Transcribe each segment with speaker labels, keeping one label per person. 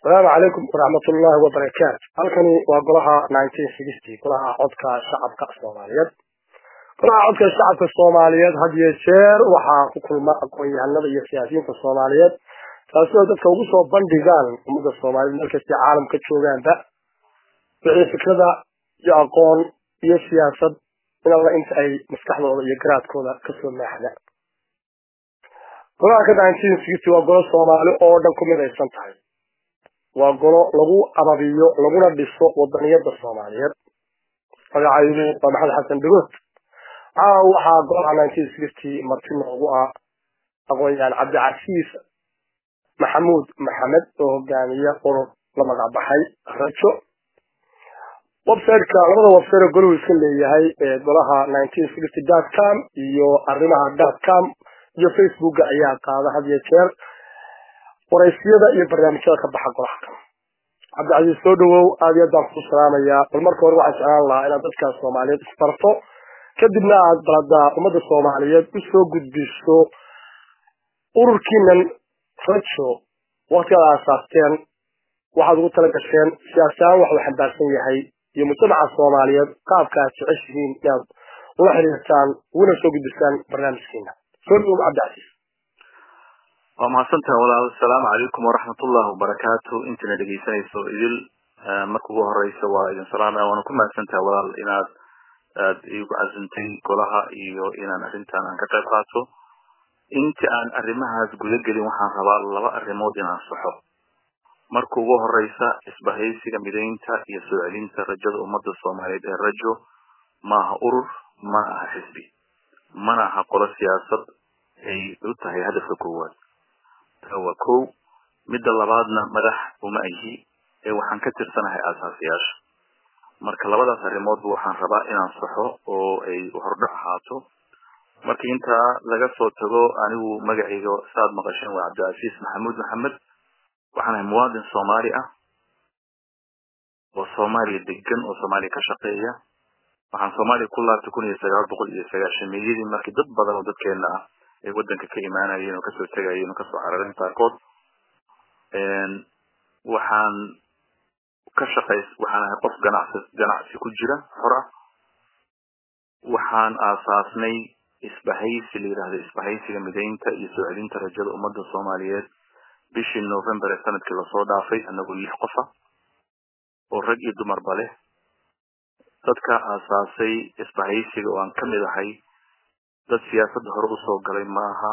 Speaker 1: asalaamu calaykum waraxmat ullaahi wabarakaatu halkani waa golaha nineteen sixty golaha codka shacabka soomaaliyeed golaha codka shacabka soomaaliyeed had iyo jeer waxaa ku kulma aqoon-yahanada iyo siyaasiyiinta soomaaliyeed taasi oo dadka ugu soo bandhigaan ummadda soomaaliyeed markastay caalamka joogaanba wixii fikrada iyo aqoon iyo siyaasad in alla inta ay maskaxdooda iyo garaadkooda kasoo maaxda golaha ka nineteen sixty waa golo soomaali oo dhan ku midaysan tahay waa golo lagu ababiyo laguna dhiso wadaniyada soomaaliyeed magacaydu waa maxamed xasan dhagood caawa waxaa golaha nineteen sixty marti noogu ah aqoon-yahaan cabdicasiis maxamuud maxamed oo hogaamiya urur la magacbaxay rajo websiteka labada website oo golahu iska leeyahay ee golaha nineteen sixty dot com iyo arrimaha dot com iyo facebooka ayaa qaada had iyo jeer waraysiyada iyo barnaamijyada ka baxa golaha kan cabdicasiis soo dhawow aada iyo aad baan ku salaamayaa bal marka hore waxaan jeclaan lahaa inaad dadka soomaaliyeed isbarto kadibna aad baladaa ummadda soomaaliyeed usoo gudbiso ururkiinan rajo waktigaad aasaasteen waxaad ugu tala gasheen siyaasaan waxuu xambaarsan yahay iyo mujtamaca soomaaliyeed qaabka aad jeceshihiin inaad ula xiriirtaan uguna soo gudbisaan barnaamijkiina soo dhawow cabdicasiis
Speaker 2: waa mahadsantaha walaal asalaamu calaykum waraxmatullahi wabarakaatu intana dhegeysanayso idil marka ugu horeysa waa idin salaamaya waana ku mahadsantaha walaal inaad aad igu casuntay golaha iyo inaan arrintan aan ka qayb qaato inta aan arrimahaas guda gelin waxaan rabaa laba arrimood inaan saxo marka ugu horeysa isbahaysiga midaynta iyo soo celinta rajada ummadda soomaaliyeed ee rajo maaha urur mana aha xisbi mana aha qolo siyaasad ay u tahay hadafka koowaad waa kow midda labaadna madax uma ahi ee waxaan ka tirsanahay aasaasiyaasha marka labadaas arrimoodba waxaan rabaa inaan saxo oo ay hordhac ahaato marka intaa laga soo tago anigu magacayga saaad maqasheen waa cabdicasiis maxamuud maxamed waxaan ahay muwaadin soomaali ah oo soomaaliya degan oo soomaaliya ka shaqeeya waxaan soomaaliya ku laabtay kun iyo sagaal boqol iyo sagaashameeyadii markii dad badan oo dadkeena ah ay wadanka ka imaanayeen oo kasoo tegayeen oo kasoo carareen qaarkood waxaan ka shaqays waxaan ahay qof ganacsi ganacsi ku jira xor ah waxaan aasaasnay isbahaysi la yidhahdo isbahaysiga midaynta iyo soo celinta rajada ummadda soomaaliyeed bishii november ee sanadkii lasoo dhaafay anagoo lix qof ah oo rag iyo dumarba leh dadka aasaasay isbahaysiga oo aan ka mid ahay dad siyaasadda hore usoo galay maaha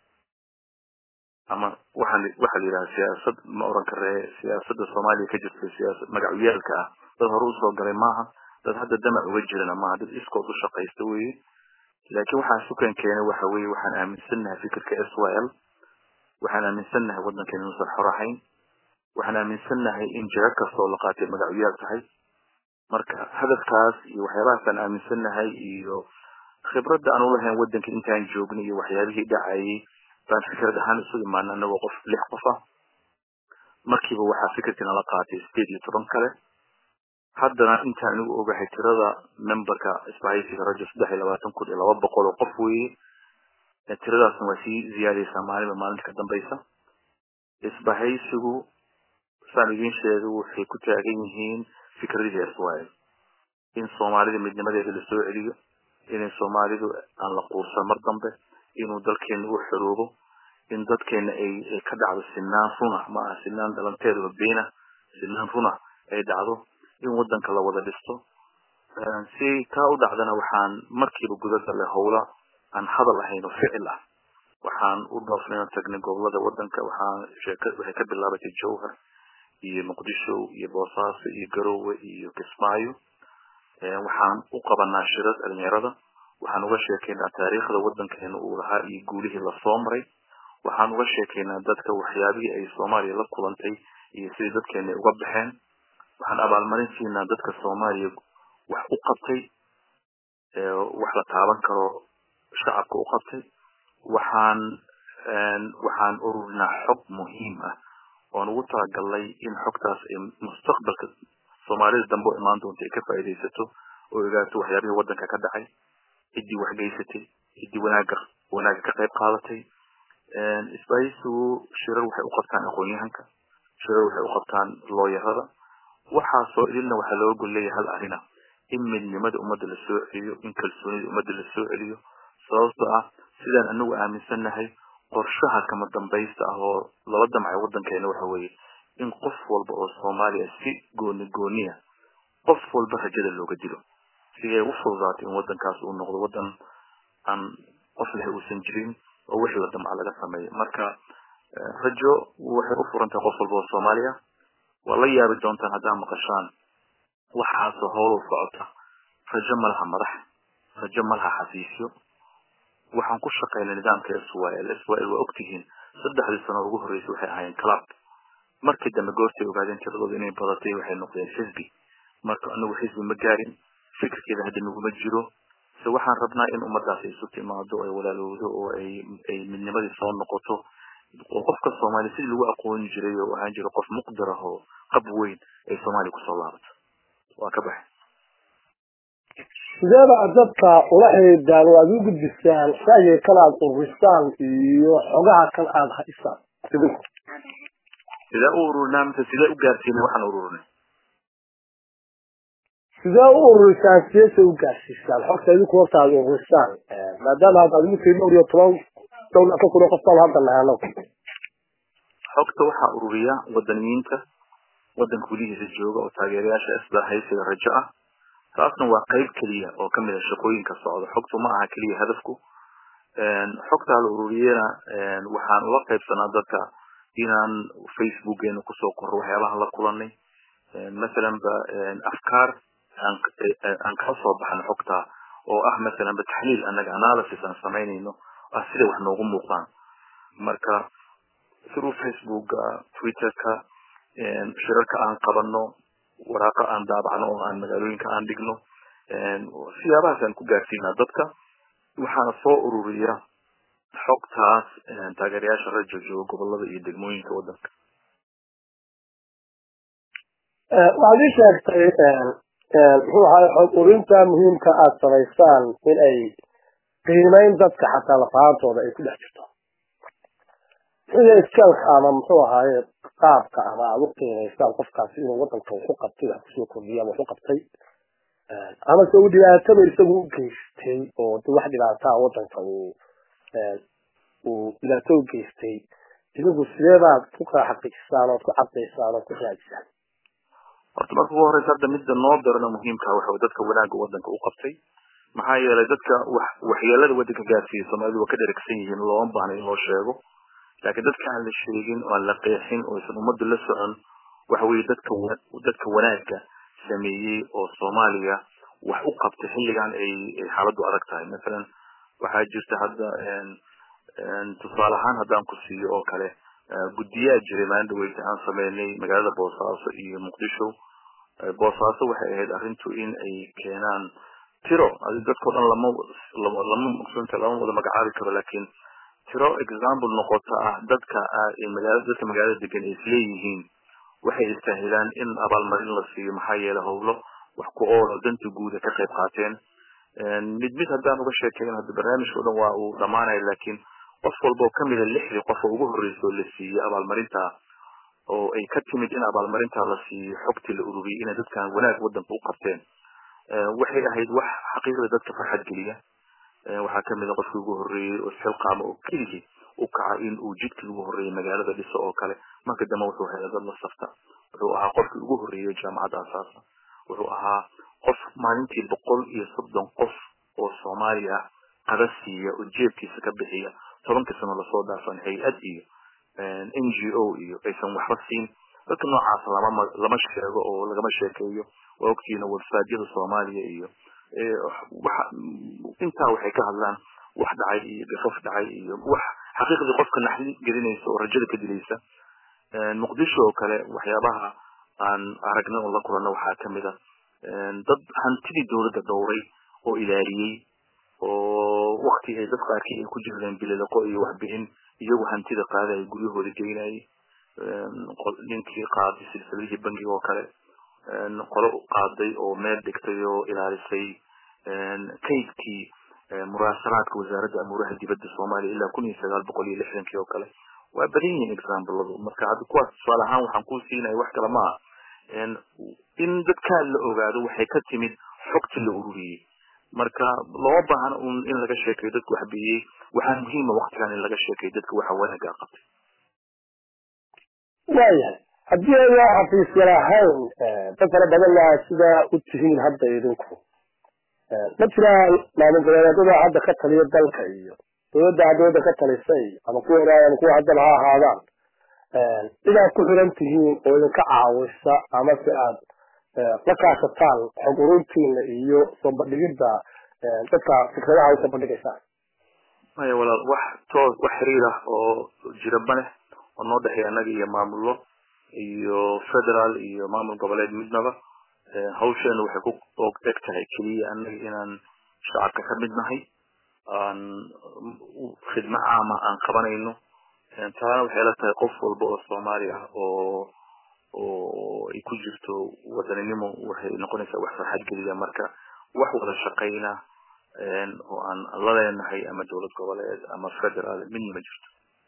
Speaker 2: ama waxaan waxaa la yidhaha siyaasad ma oran karee siyaasadda soomaaliya ka jirta siyaasad magacyaalka ah dad hore usoo galay maaha dad hadda damac uga jirana maaha dad iskood u shaqaysta weye laakiin waxaan sukan keenay waxa weye waxaan aaminsannahay fikirka s y l waxaan aaminsannahay waddankan inuusan xor ahayn waxaan aaminsannahay in jaga kasta oo la qaatay magacyaal tahay marka hadafkaas iyo waxyaabahaasaan aaminsannahay iyo khibradda aan ulahayn waddanka intaan joognay iyo waxyaabihii dhacayay baan fikrad ahaan isu imaana anagoo qof lix qof ah markiiba waxaa fikirkii nala qaatay sideed iyo toban kale haddana intaan anigu ogahay tirada memberka isbahaysiga rajo saddex iyo labaatan kun iyo laba boqol oo qof weeye tiradaasna waa sii ziyaadaysaa maalinba maalinta ka dambaysa isbahaysigu saan idiin sheegay waxay ku taagan yihiin fikradihii israel in soomaalida midnimadeeda lasoo celiyo inay soomaalidu aan la quursan mar dambe inuu dalkeena u xoroobo in dadkeena ay ay ka dhacdo sinaan runa ma aha sinaan dhalanteedaba beena sinaan runa ay dhacdo in wadanka la wada dhisto si taa u dhacdana waxaan markiiba guda galay howla aan hadal ahayn oo ficil ah waxaan u dhoofnay oo tagnay gobolada wadanka waxaan sheeka waxay ka bilaabatay jowhar iyo muqdisho iyo boosaaso iyo garowe iyo kismaayo waxaan u qabanaa shirad dhalinyarada waxaan uga sheekaynaa taariikhda wadankeena uu lahaa iyo guulihii lasoo maray waxaan uga sheekaynaa dadka waxyaabihii ay soomaaliya la kulantay iyo sidii dadkeena ay uga baxeen waxaan abaalmarin siinaa dadka soomaaliya wax u qabtay wax la taaban karo shacabka u qabtay waxaan waxaan ururinaa xog muhiim ah oon ugu talagalnay in xogtaas ay mustaqbalka soomaalida dambe oo imaan doonta ay ka faa'iidaysato oo ogaato waxyaabihii waddanka ka dhacay ciddii wax geysatay ciddii wanaaga wanaaga ka qayb qaadatay isbaahisigu shirar waxay u qabtaan aqoon-yahanka shirar waxay u qabtaan looyarada waxaasoo idilna waxaa looga gol leeyahay hal arina in midnimada ummadda la soo celiyo in kalsoonida ummadda la soo celiyo sababtoo ah sidaan anagu aaminsannahay qorshaha kama dambaysta ah oo lala damcay waddankeena waxa weeye in qof walba oo soomaaliya si gooni gooniya qof walba rajada looga dilo si ay u fududaato in waddankaas uu noqdo waddan aan qof leh uusan jirin oo wixii la damca laga sameeyo marka rajo waxay u furan tahay qof walba oo soomaaliya waa la yaabi doontaan haddaa maqashaan waxaasoo howlow socota rajo ma laha madax rajo ma laha xafiisyo waxaan ku shaqaynay nidaamka swil swil waa ogtihiin saddexdii sano ugu horreysay waxay ahaayeen club markii dambe goortay ogaadeen tiradooda inay badatay waxay noqdeen xisbi marka anagu xisbi ma gaarin fikirkeeda hadda naguma jiro se waxaan rabnaa in ummadaasi isu timaado ay walaalowdo oo ay ay midnimadii soo noqoto oo qofka soomaaliya sidii lagu aqooni jiray oo ahaan jira qof muqdir ah oo qab weyn ay soomaaliya kusoo laabato waa ka baxay
Speaker 1: sideeba aad dadka ula xidhiidaan oo aad u gudbisaan ra'yiga kan aad ururisaan iyo xogaha kan aad haysaan idinku
Speaker 2: sidee u ururinaa mise sidee u gaarsiinay waxaan ururinay
Speaker 1: sidee u ururisaan sideese u gaarsiisaan xogta idinku horta aad ururisaan maadaama hadda aad ugu tii dhowr iyo toban dhowr ka kun oo qof baan hadda nahano
Speaker 2: xogta waxaa ururiya wadaniyiinta waddanka gudihiisa jooga oo taageerayaasha isla haysiga rajo ah taasna waa qayb keliya oo kamid a shaqooyinka socda xogtu ma aha keliya hadafku xogtaa la ururiyena waxaan ula qaybsanaa dadka inaan facebookeena kusoo korro waxyaabahan la kulanay masalan ba afkaar aan kala soo baxno xogta oo ah masalan ba taxliil annaga analysis aan samaynayno ah sida wax noogu muuqdaan marka through facebooka twitterka shirarka aan qabano waraaqa aan daabacno oo aan magaalooyinka aan dhigno siyaabahaas aan ku gaarsiinaa dadka waxaana soo ururiya xogtaas taageerayaasha rajo jooga gobolada iyo degmooyinka waddanka
Speaker 1: waxaad ii sheegtay muxuu ahay xog urinta muhiimka aad samaysaan in ay qiimeyn dadka xataa lafahaantooda ay ku dhex jirto sida iskalka ama muxuu ahaaye qaabka ama aad u qiimaysaan qofkaasi inuu wadanka waxu qabtay wax kusoo kordhiya ama waxu qabtay ama se uu dhibaataba isagu u geystay oo de wax dhibaataa wadanka uu uu dhibaato u geystay idinku sideebaad ku kala xaqiijisaan ood ku cadaysaan ood ku raadisaan
Speaker 2: horta marka ugu horeysa hadda midda noo darana muhiimka waxa dadka wanaagga wadanka u qabtay maxaa yeelay dadka wax waxyeelada wadanka gaarsiiya soomaalidu waa ka dheragsan yihiin looma baahna in loo sheego laakiin dadka aan la sheegin oo aan la qeexin oo aysan ummaddu la socon waxa weeye dadka dadka wanaagga sameeyey oo soomaaliya wax u qabtay xilligan ay ay xaaladdu adag tahay masalan waxaa jirta hadda tusaale ahaan haddaan ku siiyo oo kale guddiyaa jiray maalin dhaweyta aan sameynay magaalada boosaaso iyo muqdisho boosaaso waxay ahayd arrintu in ay keenaan tiro dadkao dhan lama lama maqsunta lama wada magacaabi karo laakiin tiro example noqota ah dadka magaalada dadka magaalada degan ay isleeyihiin waxay istaahilaan in abaalmarin la siiyo maxaa yeelay howlo wax ku oolo danta guuda ka qayb qaateen mid mid haddaan uga sheekeyn hadda barnaamijka o dhan waa uu dhamaanaya laakiin qof walba oo kamida lixdii qof oo ugu horreysa oo la siiyey abaalmarinta oo ay ka timid in abaalmarinta la siiyo xogtii la ururiyey inay dadkan wanaag wadanka u qabteen waxay ahayd wax xaqiiqda dadka farxad geliya waxaa kamid a qofkii ugu horreeyey oo isxilqaama oo keligii u kaca in uu jidkii ugu horreeyey magaalada dhiso oo kale marka dambe wuxuu helay dad la safta wuxuu ahaa qofkii ugu horreeyey jaamacadda asaasa wuxuu ahaa qof maalintii boqol iyo soddon qof oo soomaaliya qada siiya oo jeebkiisa ka bixiya tobankii sano lasoo dhaafan hay-ad iyo n g o iyo aysan waxba siin dadka noocaas lama lama sheego oo lagama sheekeeyo waa ogtiina websiteyada soomaaliya iyo waxa intaa waxay ka hadlaan wax dhacay iyo gafaf dhacay iyo wax xaqiiqdii qofka naxdi gelinaysa oo rajada ka dilaysa muqdisho oo kale waxyaabaha aan aragna oo la kulanna waxaa kamid a dad hantidii dowladda dhowray oo ilaaliyey oo wakti ay dad qaarkii ay ku jireen bililiqo iyo waxbixin iyagu hantida qaadaya guryahooda geynayay ninkii qaaday silsiladihii bangiga oo kale qolo qaaday oo meel dhigtay oo ilaalisay kaydkii muraasalaadka wasaaradda amuuraha dibadda soomaaliya ilaa kun iyo sagaal boqol iyo lixdankii oo kale waa badan yihiin exampladu marka hadda kuwaas tusaale ahaan waxaan kuu siinaya wax kale maaha in dadkaa la ogaado waxay ka timid xogti la ururiyey marka loo baahna un in laga sheekayo dadka wax biyey waxaa muhiima waktigan in laga sheekayo dadka waxa wanaagaa qabtay
Speaker 1: waayahay haddii ayna xafiisya lahayn dad fara badanna sidaa u tihiin hadda idinku ma jiraan maamul goboleedyada hadda ka taliya dalka iyo dowladda dowladda ka talisa iyo ama kuwa hore ama kuwa haddana ha ahaadaan inaad ku xiran tihiin oo idinka caawisa ama se aad la kaashataan xog ururtiina iyo soo bandhigidda dadka fikradaha usoo bandhigaysaan
Speaker 2: maya walaal wax toos wax xiriir ah oo jira ma leh oo noo dhexeeya annaga iyo maamullo iyo federal iyo maamul goboleed midnaba hawsheena waxay ku og eg tahay keliya annaga inaan shacabka ka mid nahay aan khidmo caama aan qabanayno taana waxay la tahay qof walba oo soomaali ah oo oo ay ku jirto wadaninimo waxay noqonaysaa wax farxad geliya marka wax wada shaqayna oo aan la leenahay ama dowlad goboleed ama federal midna ma jirto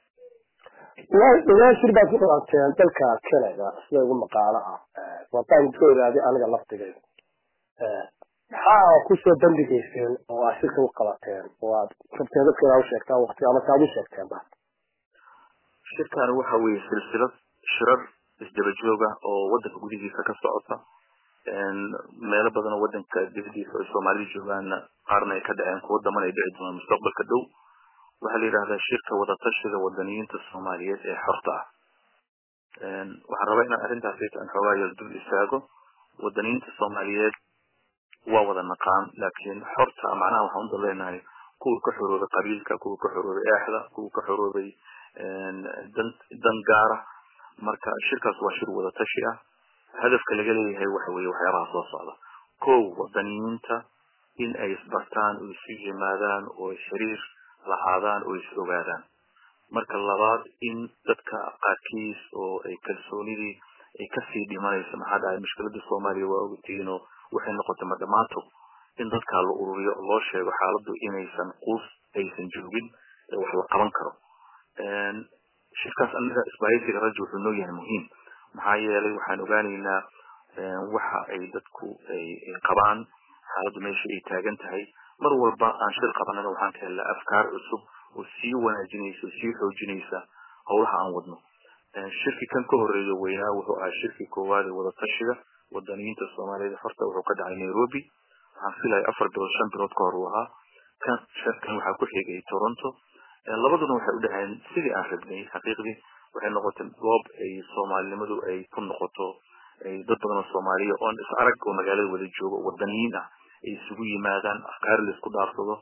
Speaker 1: ilaa shir baad ku qabateen dalka canada sida ugu maqaalo ah wataan ka ogaaday aniga laftigayda maxaa kusoo bandhigayseen oo aad shirka u qabateen oo aad rabteen dadka inaa usheegtaan waqti ama saad u sheegteen ba
Speaker 2: shirkan waxa weeye silsilad shirar isdaba jooga oo wadanka gudihiisa ka socota meelo badan oo wadanka dibadiisa ay soomaalida joogaanna qaarna ay ka dhaceen kuwo daman ay dhici doonaan mustaqbalka dhow waxaa la yidhahdaa shirka wadatashiga wadaniyiinta soomaaliyeed ee xorta ah waxaan rabaa inaan arrintaas aan xoogaa yar dul istaago wadaniyiinta soomaaliyeed waa wada naqaan laakiin xorta macnaha waxaan uda leenahay kuwa ka xoroobay qabiilka kuwa ka xoroobay eexda kuwa ka xoroobay dan dan gaara marka shirkaas waa shir wadatashi ah hadafka laga leeyahay waxa weeye waxyaabaha soo socda kow wadaniyiinta in ay isbartaan oo isu yimaadaan oo xiriir lahaadaan oo is ogaadaan marka labaad in dadka qaarkiis oo ay kalsoonidii ay kasii dhimanayso maxaa dhahay mushkilada soomaaliya waa ogtihiinoo waxay noqotay ma dhammaanto in dadkaa la ururiyo oo loo sheego xaaladdu inaysan quus aysan joogin ee wax la qaban karo shirkaas anaga isbaahaysiga rajo wuxuu noo yahay muhiim maxaa yeelay waxaan ogaanaynaa waxa ay dadku ay qabaan xaaladdu meesha ay taagan tahay mar walba aan shir qabanana waxaan ka helnaa afkaar cusub oo sii wanaajinaysa oo sii xoojinaysa howlaha aan wadno shirki kan ka horeeyo weynaa wuxuu ahaa shirkii koowaad ee wadatashiga wadaniyiinta soomaaliyeed horta wuxuu ka dhacay nairobi waxaan filaya afar bilood shan bilood ka hor uu ahaa kan shirkan waxaa ku xigay toronto labaduna waxay u dhaheen sidii aan rabnay xaqiiqdii waxay noqotay goob ay soomaalinimadu ay ku noqoto dad badan oo soomaaliya oon is arag oo magaalada wada joogo wadaniyiin ah ay isugu yimaadaan afkaar la isku dhaarsado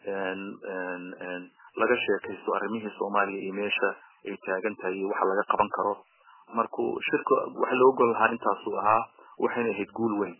Speaker 2: laga sheekaysto arrimihii soomaaliya iyo meesha ay taagan tahay iyo waxa laga qaban karo markuu shirka waxa loo gol lahaa intaasuu ahaa waxayna ahayd guul weyn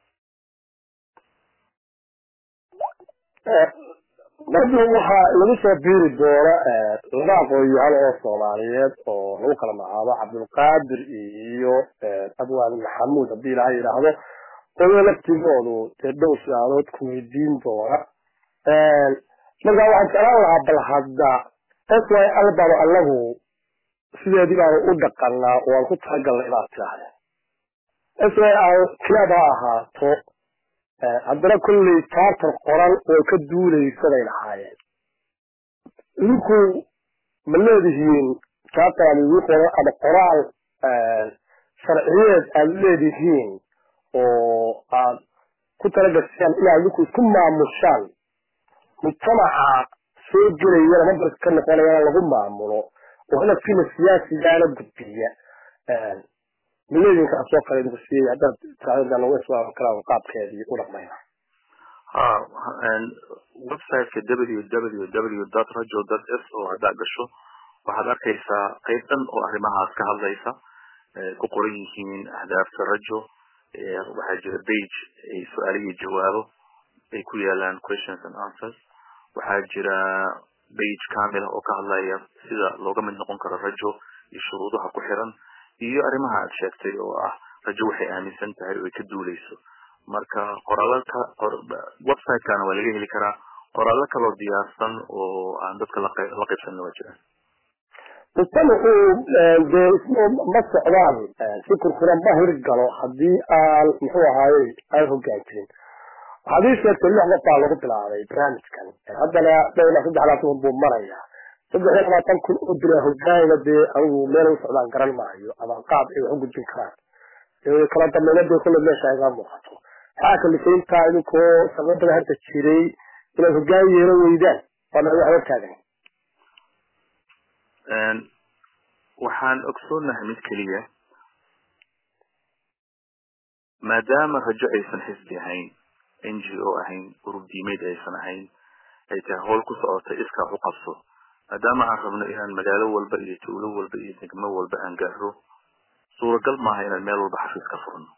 Speaker 1: marka waxaa lagu soo biiri doona laba aqoon-yahan oo soomaaliyeed oo lagu kala magacaabo cabdulqaadir iyo abwaan maxamuud haddii ilaha yidhaahdo oyo laftigoodu dee dhow su-aalood ku weydiin doona marka waxaan jeclaan lahaa bal hadda s y l baanu anagu sideedii baanu u dhaqanaa oo aan ku talagalnay inaad tirahdeen s y l kilaab ha ahaato haddana kolley charter qoran oo ka duulaysa bay lahaayeen idinku ma leedihiin charter aad idin qoran ama qoraal sharciyeed aad leedihiin oo aad ku talagashaan inaad idinku isku maamushaan mujtamaca soo gelayana mambarka ka noqonayana lagu maamulo oo hadafkiina siyaasigaana gudbiya mileedinka soo kale idinku siiyey haddaad tirahdaan uga soo karaan qaabkeedii u dhaqmayna
Speaker 2: ha websiteka www dot rajo dot s oo haddaad gasho waxaad arkaysaa qayb dhan oo arrimahaas ka hadlaysa ku qoran yihiin ahdaafta rajo waxaa jira bage ay su-aalo iyo jawaabo ay ku yaalaan questions and answers waxaa jira bage kamila oo ka hadlaya sida looga mid noqon karo rajo iyo shuruudaha ku xiran iyo arrimaha aad sheegtay oo ah rajo waxay aaminsan tahay oo ay ka duuleyso marka qoraalaka websitekana waa laga heli karaa qoraallo kaloo diyaarsan oo aan dadka la qaybsanna waa jiraan
Speaker 1: mujtamacu dee ismo ma socdaan si kurkura ma hirgalo haddii aan muxuu ahaaye aan hoggaan jirin waxaad ii sheegtay lix qof baa lagu bilaabay barnaamijkan haddana dhowr ilaa saddex labaatan buu maraya saddex iyo labaatan kun oo bila hogaanka dee anigu meel u socdaan garan maayo ama qaab ay wax u gudbin karaan kala dambeynad bay kulle meesha iga muuqato maxaa kalifayntaa idinkoo sababada hadda jiray inaad hogaan yeelo weydaan waana wax hortaagan
Speaker 2: waxaan ogsoonahay mid keliya maadaama rajo aysan xisbi ahayn n g o ahayn urub diimeed aysan ahayn ay tahay howl ku socota iskaa u qabso maadaama aan rabno inaan magaalo walba iyo tuulo walba iyo degmo walba aan gaaro suuragal maaha inaan meel walba xafiis ka furno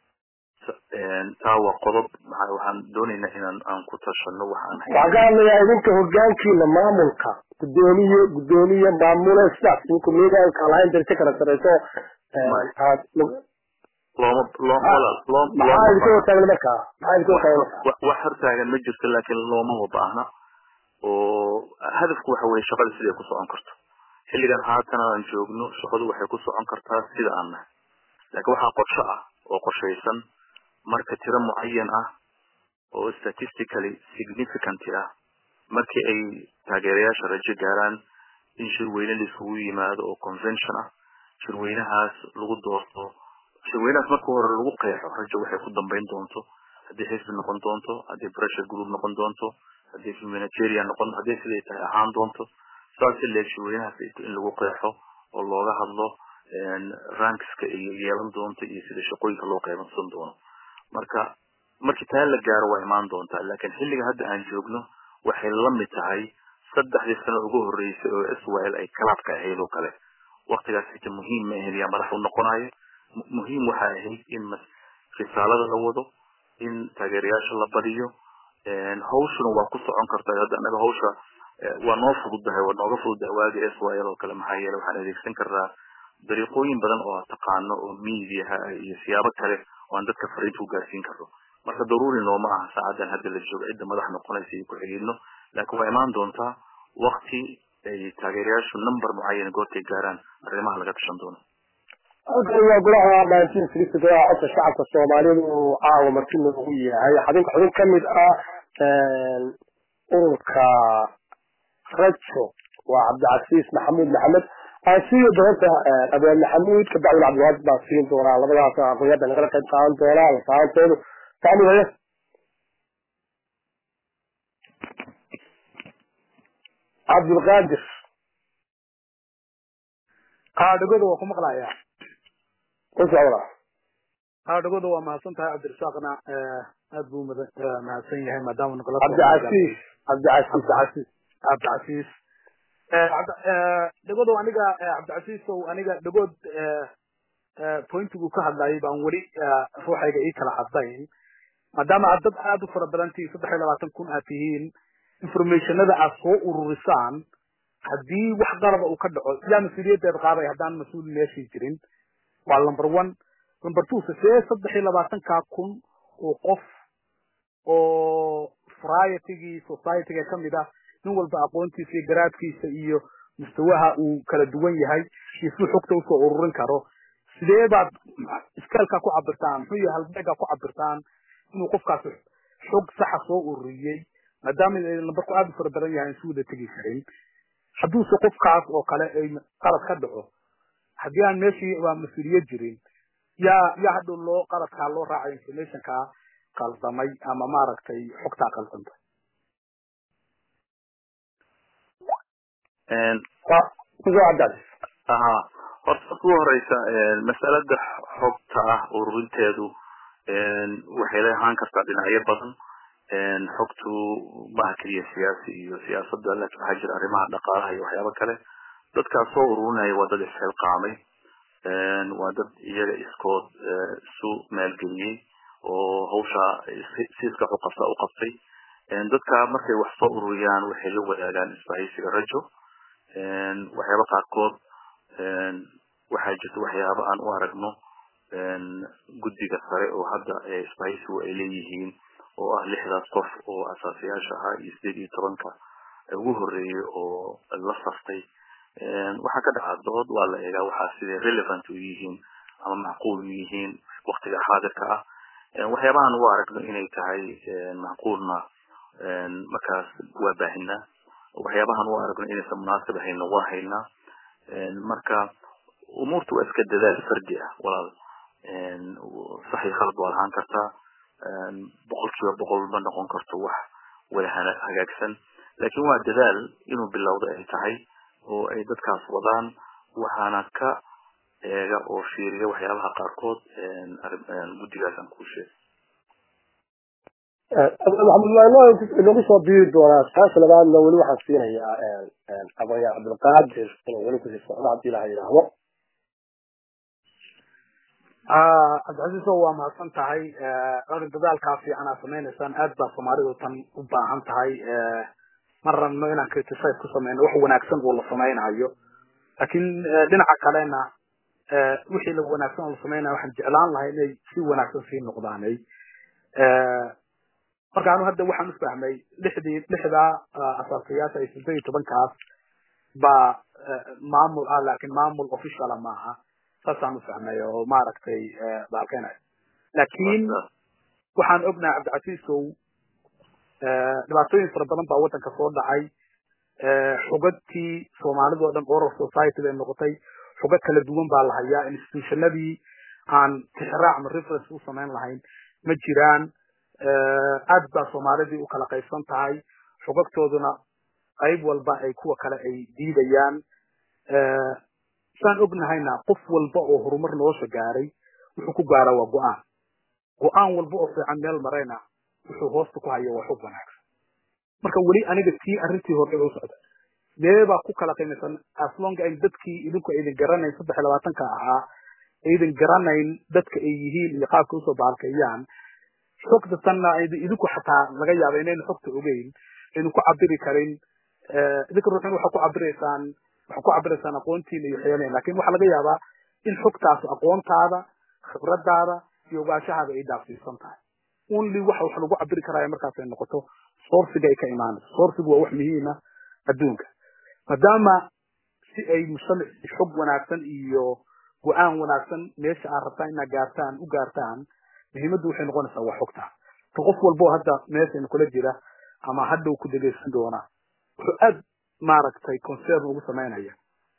Speaker 2: taa waa qodob waxaan doonaynaa inaan aan ku tashano waxaan
Speaker 1: waxaan ka hadlayaa idinka hogaankiina maamulka gudoomiye gudoomiye maamule sidaas idinku meegaanka lahayn darse kala sareyso aad
Speaker 2: looma looma
Speaker 1: maxaa idinka hortaagan markaa maxaa idinka hortaagan markaa
Speaker 2: wax hortaagan ma jirto laakiin loomaba baahna oo hadafku waxa weye shaqada siday ku socon karto xilligan haatan aan joogno shaqadu waxay ku socon kartaa sida aan nahay laakiin waxaa qorsho ah oo qorshaysan marka tiro mucayan ah oo statistically significant ah markii ay taageerayaasha rajo gaaraan in shirweyne la isugu yimaado oo convention ah shirweynahaas lagu doorto shirweynahaas marka hore lagu qeexo rajo waxay ku dambeyn doonto haddii xisbi noqon doonto haddii pressure group noqon doonto haddii humanitarian noqon haddii siday tahay ahaan doonto saas leeg shirweynahaas in lagu qeexo oo looga hadlo rankska iyo yeelan doonto iyo sida shaqooyinka loo qeybansan doono marka markii taa la gaaro waa imaan doontaa laakiin xilliga hadda aan joogno waxay la mid tahay saddexdii sano ugu horreysay oo israel ay kalaadka ahayd oo kale waktigaas xita muhiim ma ahayn yaa madax u noqonayo muhiim waxaa ahayd in risaalada la wado in taageerayaasha la badiyo hawshuna waa ku socon kartaa hadda anaga hawsha waa noo fududahay waa nooga fududahay waagi israel oo kale maxaa yeele waxaan adeegsan karnaa dariiqooyin badan oo taqaano oo mediaha iyo siyaabo kale oo aan dadka fariinta ku gaarsiin karno marka daruuri nooma aha saacadan hadda la joogo cidda madax noqonaysa iyo ku-xigeenno laakiin waa imaan doontaa wakti ay taageerayaashu number mucayan goortay gaaraan arrimaha laga tashan doono
Speaker 1: halkan waa golaha nineteen sixty golaha codka shacabka soomaalidu uu caawa marti noogu yahay xubinka xubin kamid ah ururka rajo waa cabdicasiis maxamuud maxamed asiyo doorta abaan maxamuud kabacdin cabdiwaad baa siin doonaa labadaas aqoonyada nagala qayb qaadan doonaa lafaantoodu fahmi haya cabdulqaadir
Speaker 3: qaadhigooda waa ku maqlayaa
Speaker 1: ku socda
Speaker 3: qaadhigooda waa mahadsan tahay cabdirasaaqna aad buu mahadsan yahay maadaama nagala
Speaker 1: cabdicasiis cabdicasiis
Speaker 3: cabdicasiis cabdicasiis dhagodow aniga cabdicasiisow aniga dhagood pointigu ka hadlayay baan weli ruuxayga ii kala cadayn maadaama aad dad aad u fara badan tihiin saddex iyo labaatan kun aad tihiin informationada aad soo ururisaan haddii wax qalaba uu ka dhaco yaa mas-uuliyaddeed qaaday haddaan mas-uul meeshii jirin waa number one number two see saddex iyo labaatankaa kun oo qof oo varietigii societyga kamid ah nin walba aqoontiisa iyo garaadkiisa iyo mustawaha uu kala duwan yahay iyo suu xogta usoo ururin karo sidee baad iskaalkaa ku cabirtaan muxuu yahay halbeegaa ku cabirtaan inuu qofkaas xog saxa soo ururiyey maadaama lambarku aada u fara badan yahay insu wada tegi karin hadduuse qofkaas oo kale ay qalad ka dhaco haddii aan meeshii waa mas-uuliyad jirin yaa yaa hadhow loo qaladkaa loo raacay informationkaa qaldamay ama maaragtay xogtaa qaldantay
Speaker 1: kusoo caddaadis
Speaker 2: aha horta ugu horeysa masalada xogta ah ururinteedu waxay leehaan kartaa dhinacyo badan xogtu maaha keliya siyaasi iyo siyaasada laakiin waxaa jira arrimaha dhaqaalaha iyo waxyaabo kale dadkaas soo ururinaya waa dad isxilqaamay waa dad iyaga iskood isu maalgeliyey oo hawsha siiska uqabta u qabtay dadka markay wax soo ururiyaan waxay la wadaagaan isbahaysiga rajo waxyaaba qaarkood waxaa jirta waxyaaba aan u aragno guddiga sare oo hadda isbahaysigu ay leeyihiin oo ah lixdaas qof oo asaasayaasha ahaa iyo sideed iyo tobanka ugu horeeyey oo la saftay waxaa ka dhaca dood waa la eegaa waxaa siday relevant u yihiin ama macquul u yihiin waktiga xaadirka ah waxyaabahan u aragno inay tahay macquulna markaas waa baahinaa waxyaabahan u aragno inaysan munaasib ahayna waa haynaa marka umuurta waa iska dadaal fardi ah walaal sax iyo khalad waa lahaan kartaa boqol kiiba boqol ma noqon karto wax wada hagaagsan laakiin waa dadaal inuu bilowda ay tahay oo ay dadkaas wadaan waxaana ka eega oo fiiriya waxyaabaha qaarkood guddigaas aan kuu sheegay
Speaker 1: nagu soo biiri doonaa saasha labaadna weli waxaan siinayaa aqoonyahan cabdilqaadir inuu weli kusii socdo haddii ilaha yidhaahdo
Speaker 3: cabdicasiiso waa mahadsan tahay orin dadaalkaa fiican aad samaynaysaan aad baa soomaalidu tan u baahan tahay ma rabno inaan criticize ku sameyno wax wanaagsan oo la samaynayo laakiin dhinaca kalena wixii la wanaagsan oo la samaynayo waxaan jeclaan lahay inay si wanaagsan sii noqdaanay marka anu hadda waxaan ufahmay lixdii lixdaa asaasayaasha ay siddeed iyo tobankaas baa maamul ah laakiin maamul officiala maaha saasaan ufahmay oo maaragtay baalkeenay laakiin waxaan ognahay cabdicasiisow dhibaatooyin fara badan baa waddanka soo dhacay xugadtii soomaalida o dhan oral society bay noqotay xugad kala duwan baa la hayaa institutionadii aan tixraac ama reference u samayn lahayn ma jiraan aad baa soomaalidii u kala qaybsan tahay xugagtooduna qayb walba ay kuwa kale ay diidayaan saan ognahayna qof walba oo horumar nolosha gaaray wuxuu ku gaaraa waa go-aan go-aan walba oo fiican meel marayna wuxuu hoosta ku haya waa xog wanaagsan marka weli aniga tii arrintii hore u socda dee baa ku kala qiimaysan aslong ay dadkii idinku aydin garanayn saddex iyo labaatanka ahaa aydin garanayn dadka ay yihiin iyo qaabka usoo baalkeeyaan xogta tanna idinku xataa laga yaaba inayna xogta ogeyn aynu ku cabiri karin idinka ruuxin waxaa ku cabiraysaan waxaa ku cabiraysaan aqoontiina iyo waxyaalahin lakin waxaa laga yaabaa in xogtaas aqoontaada khibradaada iyo ogaashahaada ay dhaafsiisan tahay only waxa wax lagu cabiri karaya markaas ay noqoto sourciga ay ka imaanayso sourcigu waa wax muhiima adduunka maadaama si ay mujtamac xog wanaagsan iyo go-aan wanaagsan meesha aad rabtaan inaad gaartaan u gaartaan muhiimaddu waxay noqonaysaa waa xogta ka qof walbo hadda meeshayna kula jira ama hadhow ku dhegaysan doona wuxuu aad maaragtay concern ugu samaynaya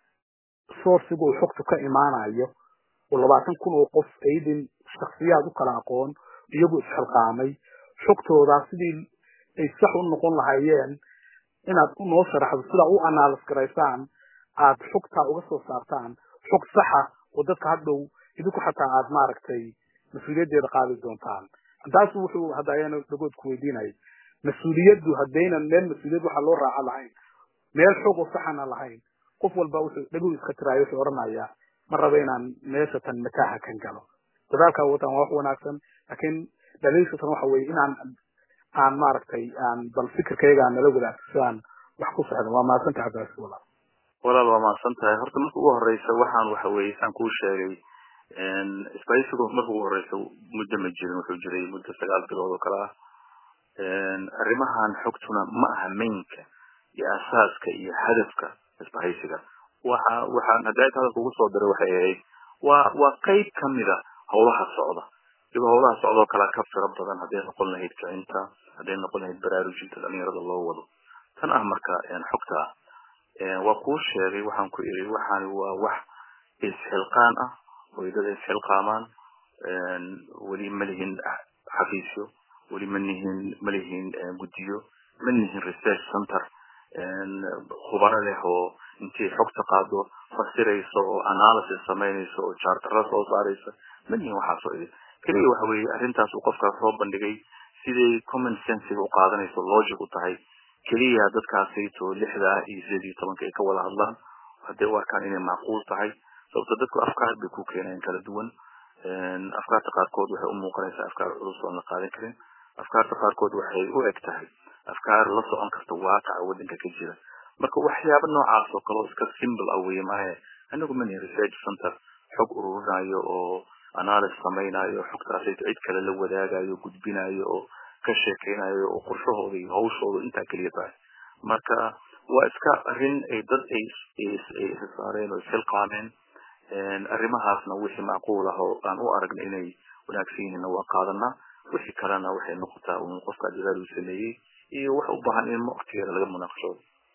Speaker 3: sourciga uu xogtu ka imaanayo oo labaatan kun oo qof aydin shaksiyaad u kala aqoon iyagu isxilqaamay xogtoodaa sidii ay sax u noqon lahaayeen inaad noo sharaxdo sidaa u analyse garaysaan aad xogtaa uga soo saartaan xog saxa oo dadka hadhow idinku xataa aad maaragtay mas-uuliyaddeeda qaadi doontaan taas wuxuu hadda ayana dhagood ku weydiinayay mas-uuliyaddu haddaynan meel mas-uuliyad waxa loo raaca lahayn meel xog oo saxana lahayn qof walba wuxuu dhagood iska tiraayo wuxuu odhanayaa ma raba inaan meesha tan mataaha kan galo dadaalkaa wataan waa wax wanaagsan laakiin dhaliilka tan waxa weeye inaan aan maaragtay aan bal fikirkayga aan nala wadaagto si aan wax ku socdo waa mahadsantahay cabdicasis walaal
Speaker 2: walaal waa mahadsan tahay horta marka ugu horeysa waxaan waxa weeye saan kuu sheegay isbaysigu marka ugu horeysa muddo ma jirin wuxuu jiray muddo sagaal bilood oo kale ah arrimahan xogtuna ma aha mainka iyo asaaska iyo hadafka isbahaysiga waxa waxaan hadda inta hadalka ugu soo diray waxay ahayd waa waa qayb kamida howlaha socda iyagoo howlaha socdoo kale ka firo badan hadday noqon lahayd kicinta hadday noqon lahayd baraarujinta dhalinyarada loo wado tan ah marka xogta ah waa kuu sheegay waxaan ku iri waxaani waa wax isxilqaan ah oo dad isxilqaamaan weli ma lihin xafiisyo weli ma lihin ma lihin guddiyo ma lihin research center khubaro leh oo intii xogta qaado fasirayso oo analysis samaynayso oo chartara soo saaraysa ma lihin waxaasoo idin keliya waxa weeye arrintaas uu qofkaas soo bandhigay siday common sensiga u qaadanayso logic u tahay keliya dadkaasayto lixda iyo sideed iyo tobanka ay ka wada hadlaan hadday u arkaan inay macquul tahay sababto dadku afkaar bay ku keenayaan kala duwan afkaarta qaarkood waxay u muuqanaysaa afkaar culus oon la qaadan karin afkaarta qaarkood waxay u eg tahay afkaar la socon karta waaqaca waddanka ka jira marka waxyaaba noocaas oo kaleo iska simple ah weye maahe anagu mani research center xog ururinayo oo analysis samaynayo xogtaasayto cid kale la wadaagayo gudbinayo oo ka sheekeynayo oo qorshahooda iyo hawshooda intaa keliya tahay marka waa iska arrin ay dad ay saareen oo isxilqaameen arrimahaasna wixii macquul ah oo aan u aragna inay wanaagsan yihiinna waa qaadanaa wixii kalena waxay noqotaa un qofka dadaal uu sameeyey iyo wax u baahan in waqtigeeda laga munaaqashado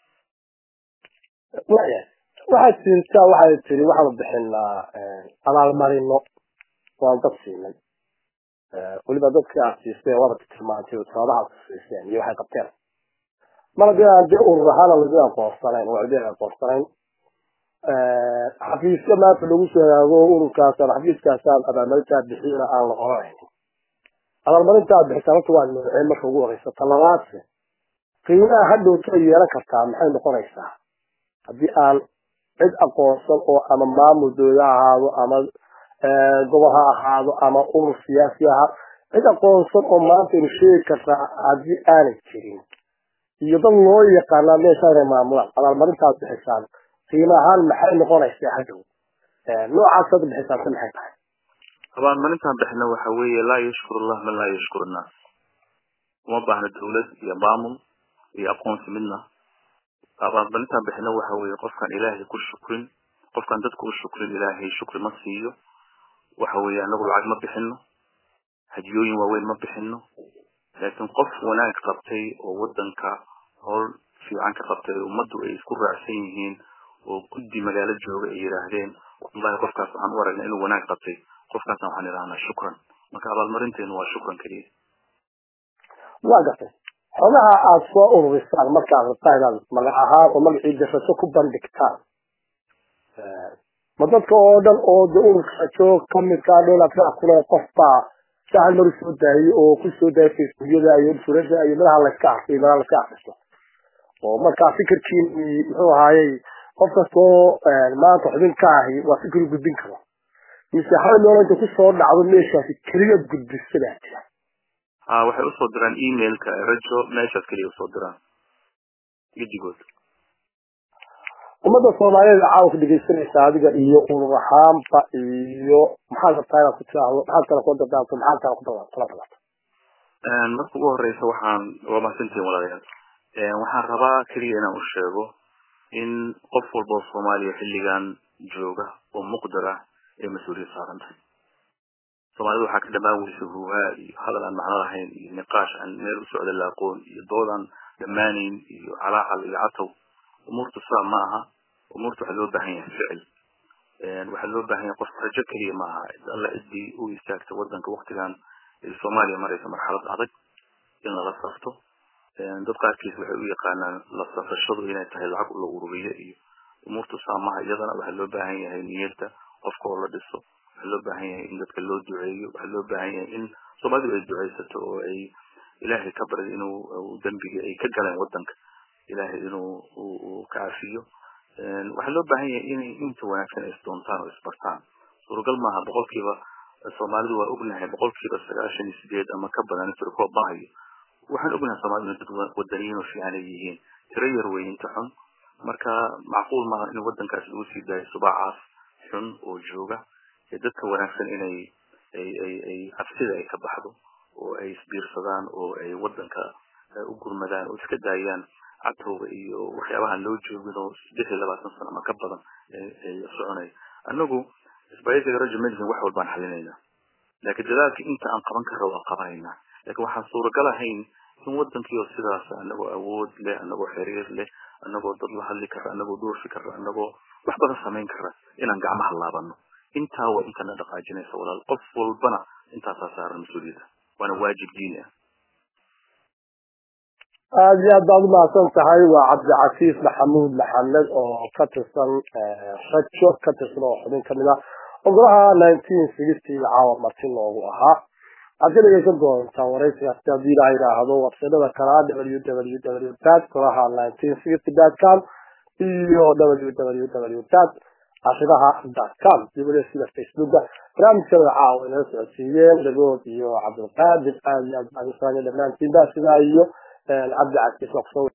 Speaker 1: waya waxaad jirtaa waxay tiri waxaanu bixinaa abaalmarino waan dad siinay weliba dadkii aad siisay waaba tilmaantay sababahaad siiseen iyo waxay qabteen mar haddii aan dee urur ahaana lagu aqoonsanayn oo cidi aqoonsanayn xafiisyo maanta lagu soo hagaago ururkaasaan xafiiskaasaan abaalmarintaa bixiyana aan la qoranayn abaalmarintaa bixisa horta waa noocee marka ugu horeysa talabaadse qiimaha hadhowta yeelan kartaa maxay noqonaysaa haddii aan cid aqoonsan oo ama maamul dowla ha ahaado ama gobol ha ahaado ama urur siyaasi aha cid aqoonsan oo maanta inu sheegi kartaa haddii aanay jirin iyo dad loo yaqaanaa meesha inay maamulaan abaalmarintaad bixisaan qiimo ahaan maxay noqonaysaa hadhow noocaas hadda bixisaanse maxay tahay
Speaker 2: abaalmarintaan bixina waxa weeye laa yashkur allah man laa yashkur annaas uma baahna dawlad iyo maamul iyo aqoonsi midna abaalmarintaan bixina waxa weeye qofkaan ilaahay ku shukrin qofkaan dadka u shukrin ilaahay shukri ma siiyo waxa weeye anagu lacag ma bixino hadiyooyin waaweyn ma bixino laakiin qof wanaag qabtay oo wadanka howl fiican ka qabtay ummaddu ay isku raacsan yihiin oo guddi magaalo jooga ay yidhaahdeen wallahi qofkaas waxaan u aragnaa inuu wanaag qabtay qofkaasna waxaan idhahnaa shukran marka abaalmarinteenu waa shukran keliya
Speaker 1: waa gartay xogaha aada soo ururisaan markaad rabtaa inaad magac ahaan oo magacii gasaso ku bandhigtaan ma dadka oo dhan oo de ururka joog kamidkaa dheelafaa kule qof baa sahal mar usoo daayay oo kusoo daayay facebookyada iyo surada iyo madaha layska arkay madaha layska akristo oo markaa fikirkiin muxuu ahaayey qof kastoo maanta xubin ka ahi waa fikir gudbin karo mise hal meel inta kusoo dhacdo meeshaasi keliya gudbisadaa jira
Speaker 2: ha waxay usoo diraan emailka rajo meeshaas keliya usoo diraan gidigood
Speaker 1: ummadda soomaaliyeed caawa dhegeysanaysa adiga iyo urur ahaanba iyo maxaad rabtaa inaad ku tiraahdo maxaad kale ku dardaarto maxaad kale ku kula dagaato
Speaker 2: marka ugu horeysa waxaan waa mahadsantihin walaalayaal waxaan rabaa keliya inaan u sheego in qof walba oo soomaaliya xilligan jooga oo muqdar ah ee mas-uuliyad saaran tahay soomaalida waxaa ka dhamaan weysa huuhaa iyo hadal aan macno lahayn iyo niqaash aan meel u socda la aqoon iyo dood aan dhammaanayn iyo calaacal iyo catow umuurta saa ma aha umuurta waxaa loo baahan yahay ficil waxaa loo baahan yahay qofka rajo keliya ma aha alla ciddii u istaagta wadanka waktigan ay soomaaliya maraysa marxalad adag in lala safto dad qaarkiis waxay u yaqaanaan la safashadu inay tahay lacag la ururiyo iyo umuurta saamaha iyadana waxaa loo baahan yahay niyadda qofka oo la dhiso waxaa loo baahan yahay in dadka loo duceeyo waxaa loo baahan yahay in soomaalidu ay duceysato oo ay ilaahay ka baryo inuu dembigii ay ka galeen wadanka ilaahay inuu uu ka cafiyo waxaa loo baahan yahay inay inta wanaagsan ay isdoontaan oo isbartaan suuragal maaha boqolkiiba soomaalidu waa ognahay boqolkiiba sagaashan iyo sideed ama ka badan firkoob maahayo waxaan ognahay soomaalidu dad wadaniyiin oo fiican ay yihiin tiro yar wey inta xun marka macquul maaha in wadankaas lagu sii daayo subaacaas xun oo jooga ee dadka wanaagsan inay ay ay ay cabsida ay ka baxdo oo ay isbiirsadaan oo ay wadanka u gurmadaan oo iska daayaan catowga iyo waxyaabahan loo joogin oo saddex iyo labaatan sano ama ka badan ay soconay anagu isbaysiga rajo medicine wax walbaan xalinaynaa laakiin dadaalka inta aan qaban karra waan qabanaynaa laakiin waxaan suuragal ahayn in wadankii oo sidaas anagoo awood leh anagoo xiriir leh anagoo dad la hadli kara anagoo duursi kara anagoo wax badan samayn kara inaan gacmaha laabano intaa waa intana dhaqaajinaysa walaal qof walbana intaasaa saaran mas-uuliyadda waana waajib diini ah
Speaker 1: aada iyo aad baad umahadsan tahay waa cabdicasiis maxamuud maxamed oo ka tirsan rajo ka tirsan oo xubin kamid ah ogolaha nineteen sixty caawa marti loogu ahaa waxaad ka dhegeysan doontaa waraysigaasi haddii ilaa yidhaahdo websaydada kalaa w w w dad golaha nineteen sixty dot com iyo w w w dad cashidaha dot com iyo weliba sida facebooka barnaamijkada caawa inala socodsiiyeen dhagood iyo cabdulqaadir aad iyo aad baan u salaamay dhammaantiinba sidaa iyo cabdi casiis